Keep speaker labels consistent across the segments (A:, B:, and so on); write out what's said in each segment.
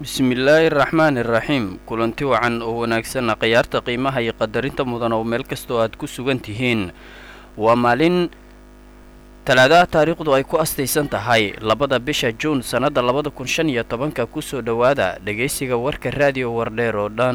A: bismillaahi araxmaani iraxiim kulanti wacan oo wanaagsanna khiyaarta qiimaha iyo qadarinta mudan oo meel kastoo aad ku sugan tihiin waa maalin talaadaha taariikhdu ay ku astaysan tahay labada bisha juun sannadda labada kun shan iyo tobanka kusoo dhowaada dhegaysiga warka raadiyo wardheer oo dhan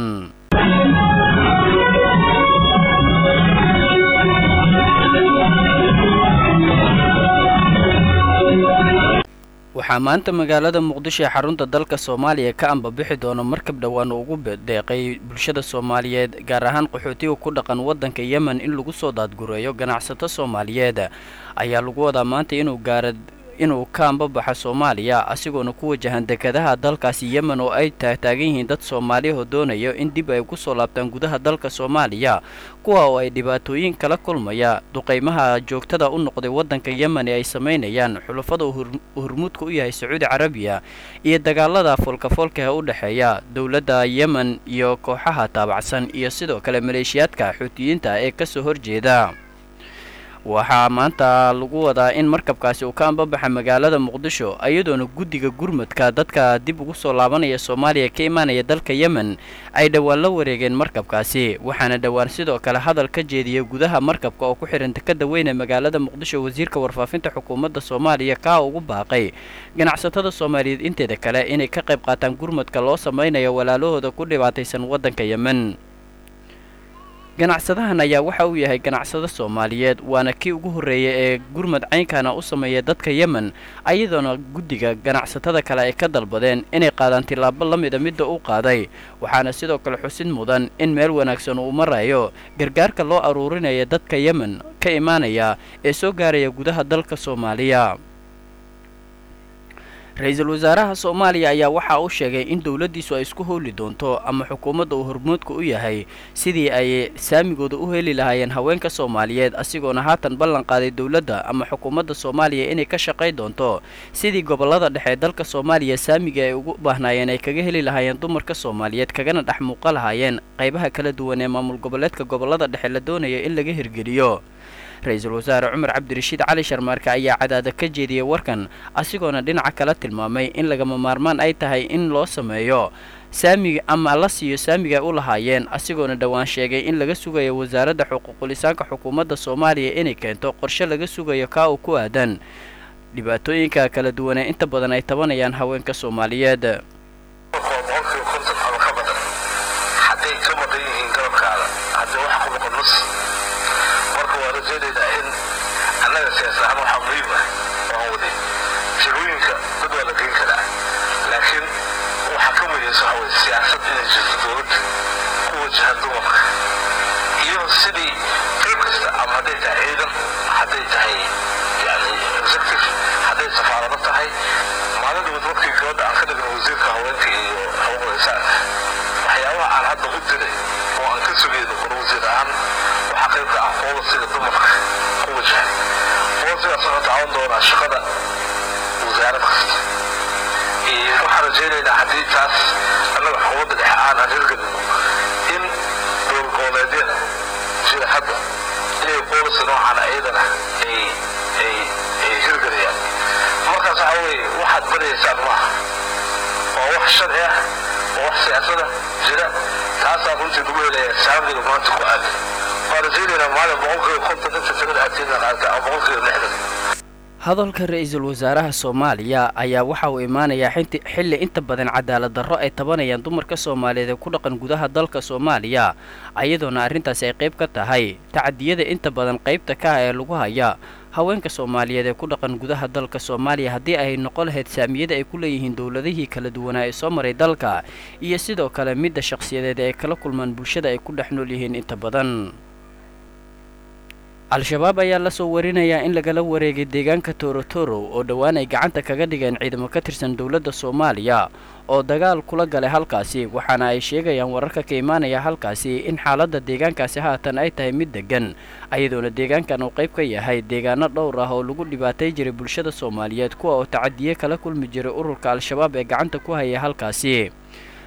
A: waxaa maanta magaalada muqdisho ee xarunta dalka soomaaliya ka ambabixi doono markab dhowaan ugu deeqay bulshada soomaaliyeed gaar ahaan qaxootiga ku dhaqan waddanka yemen in lagu soo daadgureeyo ganacsato soomaaliyeed ayaa lagu wadaa maanta inuu gaara inuu ka ambabaxo soomaaliya asigoona ku wajahan dekadaha dalkaasi yemen oo ay taagtaagan yihiin dad soomaaliyahoo doonayo in dib ay ku soo laabtaan gudaha dalka soomaaliya kuwa oo ay dhibaatooyin kala kulmaya duqaymaha joogtada u noqday waddanka yemen ee ay samaynayaan xulafada uu hurmuudka u yahay sacuudi carabiya iyo dagaalada foolkafoolka ee u dhexeeya dowladda yemen iyo kooxaha taabacsan iyo sidoo kale maleeshiyaadka xuutiyiinta ee kasoo horjeeda waxaa maanta lagu wadaa in markabkaasi uu ka ambabaxa magaalada muqdisho iyadoona guddiga gurmadka dadka dib ugu soo laabanaya soomaaliya ka imaanaya dalka yemen ay dhowaan la wareegeen markabkaasi waxaana dhowaan sidoo kale hadal ka jeediyay gudaha markabka oo ku xihan dekada weyne magaalada muqdisho wasiirka warfaafinta xukuumadda soomaaliya kaa ugu baaqay ganacsatada soomaaliyeed inteeda kale inay ka qayb qaataan gurmadka loo samaynayo walaalahooda ku dhibaataysan waddanka yemen ganacsadahan ayaa waxa uu yahay ganacsado soomaaliyeed waana kii ugu horreeyay ee gurmad caynkana u sameeya dadka yemen ayadoona guddiga ganacsatada kale ay ka dalbadeen inay qaadaan tillaabo la mida midda u qaaday waxaana sidoo kale xusid mudan in meel wanaagsan uu marayo gargaarka loo aruurinaya dadka yemen ka imaanaya ee soo gaaraya gudaha dalka soomaaliya ra-iisul wasaaraha soomaaliya ayaa waxa uu sheegay in dowladdiisu ay isku howli doonto ama xukuumadda uu hormoodka u yahay sidii ay saamigooda u heli lahaayeen haweenka soomaaliyeed asigoona haatan ballan qaaday dowladda ama xukuumadda soomaaliya inay ka shaqay doonto sidii gobollada dhexe ee dalka soomaaliya saamiga ay ugu baahnaayeen ay kaga heli lahaayeen dumarka soomaaliyeed kagana dhex muuqa lahaayeen qaybaha kala duwan ee maamul goboleedka gobollada dhexe la doonaya in laga hirgeliyo ra-iisul wasaare cumar cabdirashiid cali sharmaarke ayaa cadaada ka jeediyey warkan asigoona dhinaca kala tilmaamay in lagama maarmaan ay tahay in loo sameeyo saamiga ama la siiyo saamiga u lahaayeen asigoona dhowaan sheegay in laga sugayo wasaaradda xuquuqulisaanka xukuumadda soomaaliya inay keento qorshe laga sugayo kaa uu ku aadan dhibaatooyinka kala duwan ee inta badan ay tabanayaan haweenka soomaaliyeed
B: siyaasad inay jirto dowladda ku wajahan dumarka iyo sidii qayb kasta ama hadday tahay ciidan hadday tahay yani executive hadday safaarado tahay maalin markii gabadha aan ka dhigno wasiirka haweenka iyo xuquuqda insaanka waxyaabaha aan hadda u diray oo aan ka sugayno kor wasiir ahaan waxaa qayb ka ah poolisiga dumarka ku wajahan poolisigaas wuxuu taawan doonaa shaqada wasaarad kasta waxaan rajaynaynaa haddii taas annaga xukuumadda dhexe aan aan hirgelino in dowlad goboleedyada sida hadda inay boolisi noocan ayadana ay ay ay hirgelayaan markaas waxaa weeye waxaad barayaysaan maaha waa wax sharci ah waa wax siyaasada jira taasaa runtii lagu helayaa saamiga maanta ku aadan waan rajaynaynaa maalin boqolkiiba konton inta tirada aadkeena qaata ama boqolkiiba lixdan
A: hadalka ra-iisul wasaaraha soomaaliya ayaa waxa uu imaanayaa xilli inta badan cadaalad darro ay tabanayaan dumarka soomaaliyeed ee ku dhaqan gudaha dalka soomaaliya ayadoona arrintaasi ay qayb ka tahay tacadiyada inta badan qaybta ka ah ee lagu haya haweenka soomaaliyeed ee ku dhaqan gudaha dalka soomaaliya haddii ay noqon lahayd saamiyada ay ku leeyihiin dowladihii kala duwanaa ee soo maray dalka iyo sidoo kale midda shakhsiyadeed ee ay kala kulmaan bulshada ay ku dhex nool yihiin inta badan al-shabaab ayaa lasoo warinayaa in lagala wareegay deegaanka torotoro oo dhowaan ay gacanta kaga dhigeen ciidamo ka tirsan dowladda soomaaliya oo dagaal kula galay halkaasi waxaana ay sheegayaan wararka ka imaanaya halkaasi in xaaladda deegaankaasi haatan ay tahay mid deggan ayadoona deegaankan uu qayb ka yahay deegaano dhowr ah oo lagu dhibaatay jiray bulshada soomaaliyeed kuwa oo tacadiye kala kulmi jiray ururka al-shabaab ee gacanta ku haya halkaasi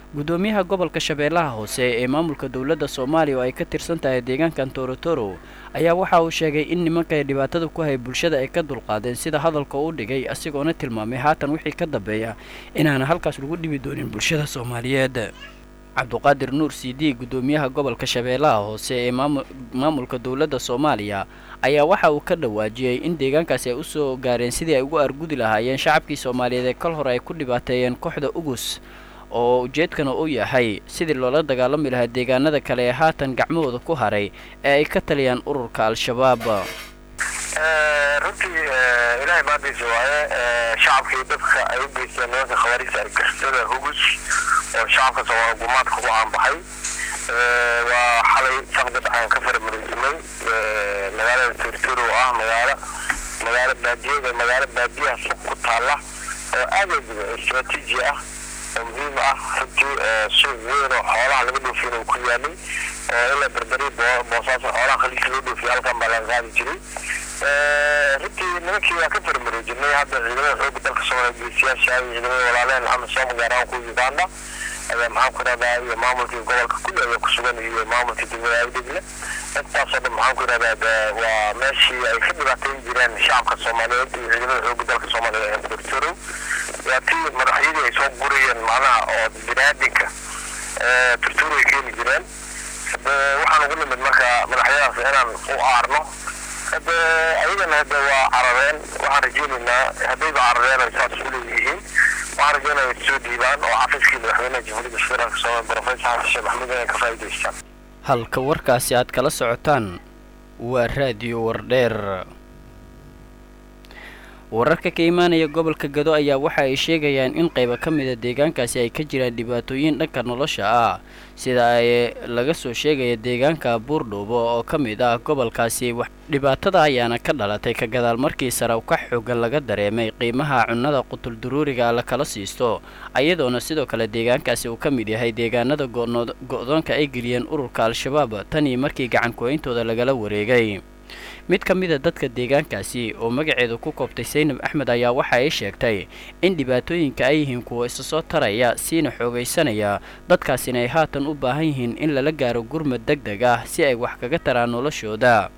A: guddoomiyaha gobolka shabeellaha hoose ee maamulka dowladda soomaaliya oo ay ka tirsan tahay deegaankan torotoro ayaa waxa uu sheegay in nimanka dhibaatada ku hay bulshada ay ka dulqaadeen sida hadalka uu dhigay asigoona tilmaamay haatan wixii ka dambeeya inaana halkaas lagu dhibi doonin bulshada soomaaliyeed cabduqaadir nuur c d guddoomiyaha gobolka shabeellaha hoose ee maamulka dowladda soomaaliya ayaa waxa uu ka dhawaajiyey in deegaankaasi ay usoo gaareen sidii ay ugu argudi lahaayeen shacabkii soomaaliyeed ee kal hore ay ku dhibaateeyeen kooxda ugus oo ujeedkana uu yahay sidii loola dagaalami lahaa deegaanada kale ee haatan gacmahooda ku haray ee ay ka taliyaan ururka al-shabaab
C: runtii ilaahay maadiisa waaye shacabkii dadka ay u geysteen nimanka khawaariista argixisada hugus oo shacabka soomaaliya gumaadka ku caanbaxay waa xalay saqda dhaxan ka faramareysamay magaalada turturo oo ah magaalo magaalo baadiyada magaalo baadiyaha suuq ku taala oo aad istraatiiji ah oo muhiim ah runtii suuq weyn oo xoolaha laga dhoofiyin uu ku yaalay oo ilaa berberi boosaaso xoolaha khaliijka loo dhoofiya halkan baa laga qaadi jiray runtii nimankii waa ka farmareejinay hadda ciidamada xooga dalka soomaaliya geesiyaasha iyo ciidamada walaaleen maxamed sooma gaar ahaan kuwa uganda ayaa maxaan ku ihahdaa iyo maamulkii gobolka kulli ayaa ku sugan iyo maamulkii degmada awdegle intaasoo dhan maxaan ku ihahdaa waa meeshii ay ka dhibaateyn jireen shacabka soomaaliyeed iyo ciidamada xooga dalka soomaaliya ee dortorow waa tii madaxyadii ay soo gurayeen macnaha oo binaadinka turturo ay keeni jireen waxaan ugu nimid marka madaxyadaas inaan u aarno hade ayagana hade waa carareen waxaan rajeynaynaa haddayba carareen ay saas u leeyihiin waxaan rajeynaya soo dhiibaan oo xafiiskii madaxweynaha jamhuuriyadda federaalk soomaaliya professor xasan sheekh maxamuud inay ka faa'iidaystaan
A: halka warkaasi aad kala socotaan waa raadiyo wardheer wararka ka imaanaya gobolka gado ayaa waxa ay sheegayaan in qayba ka mida deegaankaasi ay ka jiraan dhibaatooyin dhanka nolosha ah sida ay laga soo sheegaya deegaanka buurdhuubo oo ka mid ah gobolkaasi dhibaatada ayaana ka dhalatay ka gadaal markii saraw ka xoogan laga dareemay qiimaha cunnada qutulduruuriga la kala siisto ayadoona sidoo kale deegaankaasi uu ka mid yahay deegaanada go-doonka ay geliyeen ururka al-shabaab tanii markii gacan ku-ayntooda lagala wareegay mid ka mida dadka deegaankaasi oo magaceedu ku koobtay saynab axmed ayaa waxa ay sheegtay in dhibaatooyinka ay yihiin kuwa isa soo taraya siina xoogaysanaya dadkaasina ay haatan u baahan yihiin in lala gaaro gurmad deg deg ah si ay wax kaga taraan noloshooda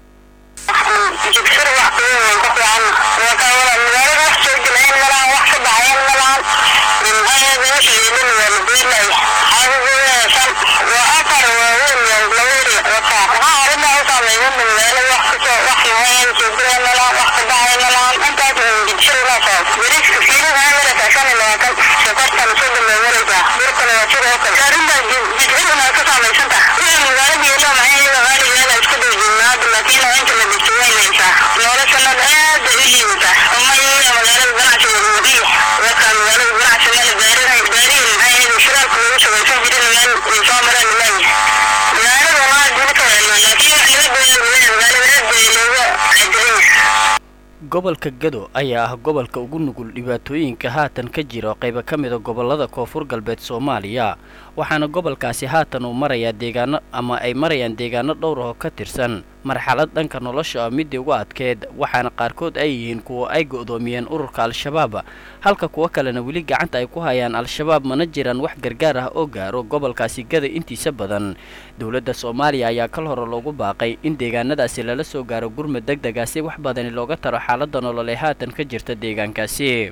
A: gobolka gado ayaa ah gobolka ugu nugul dhibaatooyinka haatan ka jira qayba ka mida gobolada koonfur galbeed soomaaliya waxaana gobolkaasi haatan uu marayaa deegaano ama ay marayaan deegaano dhowr oo ka tirsan marxalad dhanka nolosha ah midii ugu adkeed waxaana qaarkood ay yihiin kuwa ay go'doomiyeen ururka al-shabaab halka kuwo kalena weli gacanta ay ku hayaan al-shabaab mana jiraan wax gargaar ah oo gaaro gobolkaasi gada intiisa badan dowladda soomaaliya ayaa kal hore loogu baaqay in deegaanadaasi lala soo gaaro gurmad deg dega si wax badani looga taro xaaladda nololee haatan ka jirta deegaankaasi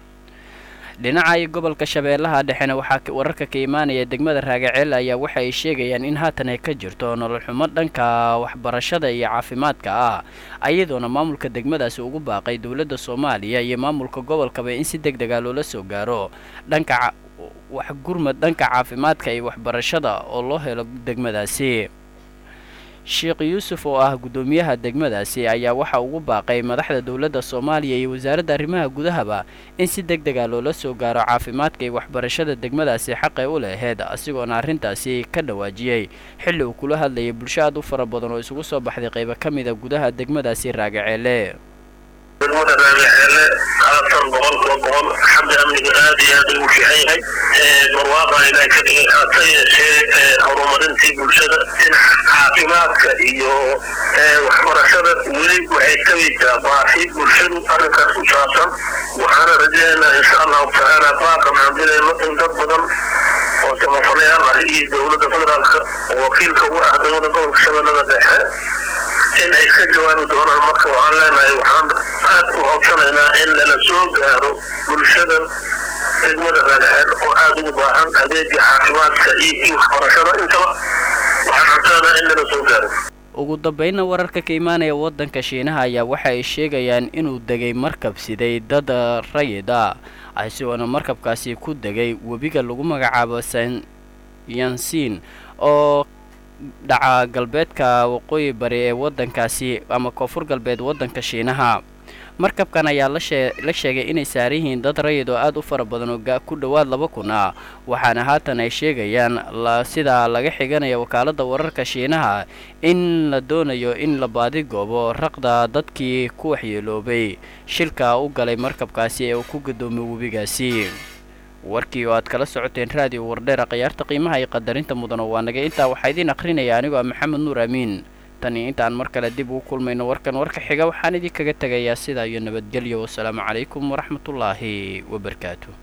A: dhinaca iyo gobolka shabeellaha dhexena waxaa wararka ka imaanaya degmada raagaceel ayaa waxa ay sheegayaan in haatan ay ka jirto nolol xumo dhanka waxbarashada iyo caafimaadka ah ayadoona maamulka degmadaasi ugu baaqay dowladda soomaaliya iyo maamulka gobolkaba in si deg dega loola soo gaaro dhanka wax gurmad dhanka caafimaadka iyo waxbarashada oo loo helo degmadaasi sheekh yuusuf oo ah guddoomiyaha degmadaasi ayaa waxa ugu baaqay madaxda dowladda soomaaliya iyo wasaaradda arrimaha gudahaba in si deg dega loola soo gaaro caafimaadka iyo waxbarashada degmadaasi xaqay u laheyd asigoona arrintaasi ka dhawaajiyey xilli uu kula hadlayay bulsho aad u fara badan oo isugu soo baxday qaybo ka mida gudaha degmadaasi raagaceele
C: degmada raagaceele haatan boqolkiiba boqol xagga amniga aad iyo aad ugu fiican yahay barwaaqa ilaa ka dhigay hase yeeshee horumarintii bulshada dhinaca caafimaadka iyo waxbarashada weli waxay tagaysaa baahi bulshadu arrinkaas ku saabsan waxaana rajaynaynaa insha allahu tacaala baaqan aan dilayno in dad badan
B: oo samafalayaal ah iyo dowladda federaalka oo wakiilka uga ah dowladda gobolka shabeellada dhexe in ay ka jawaabi doonaan marka waxaan leenahay waxaan aad u hoobsanaynaa in lala soo gaaro bulshada degmada raadxeed oo aada ugu baahan adeegii caafimaadka iyo waxbarashada intaba waxaan codsanaynaa in lala soo gaaro
A: ugu dambeynna wararka ka imaanaya waddanka shiinaha ayaa waxa ay sheegayaan inuu degay markab siday dad rayid ah isagoona markabkaasi ku degay webiga lagu magacaabo san yansin oo dhaca galbeedka waqooyi bari ee waddankaasi ama koonfur galbeed waddanka shiinaha markabkan ayaa lashee la sheegay inay saaran yihiin dad rayid oo aada u fara badan oo ku dhowaad laba kun ah waxaana haatan ay sheegayaan sidaa laga xiganaya wakaaladda wararka shiinaha in la doonayo in la baadigoobo raqda dadkii ku waxyeeloobay shilka u galay markabkaasi ee uu ku gadoomay webigaasi warkii oo aad kala socoteen raadiyo wardheera khiyaarta qiimaha iyo qadarinta mudano waa naga intaa waxaa idiin akhrinaya anigoo ah maxamed nuur amiin tani intaan mar kale dib ugu kulmayno warkan warka xiga waxaan idinkaga tegayaa sidaa iyo nabadgelyo wasalaamu calaykum waraxmatullaahi wabarakaatu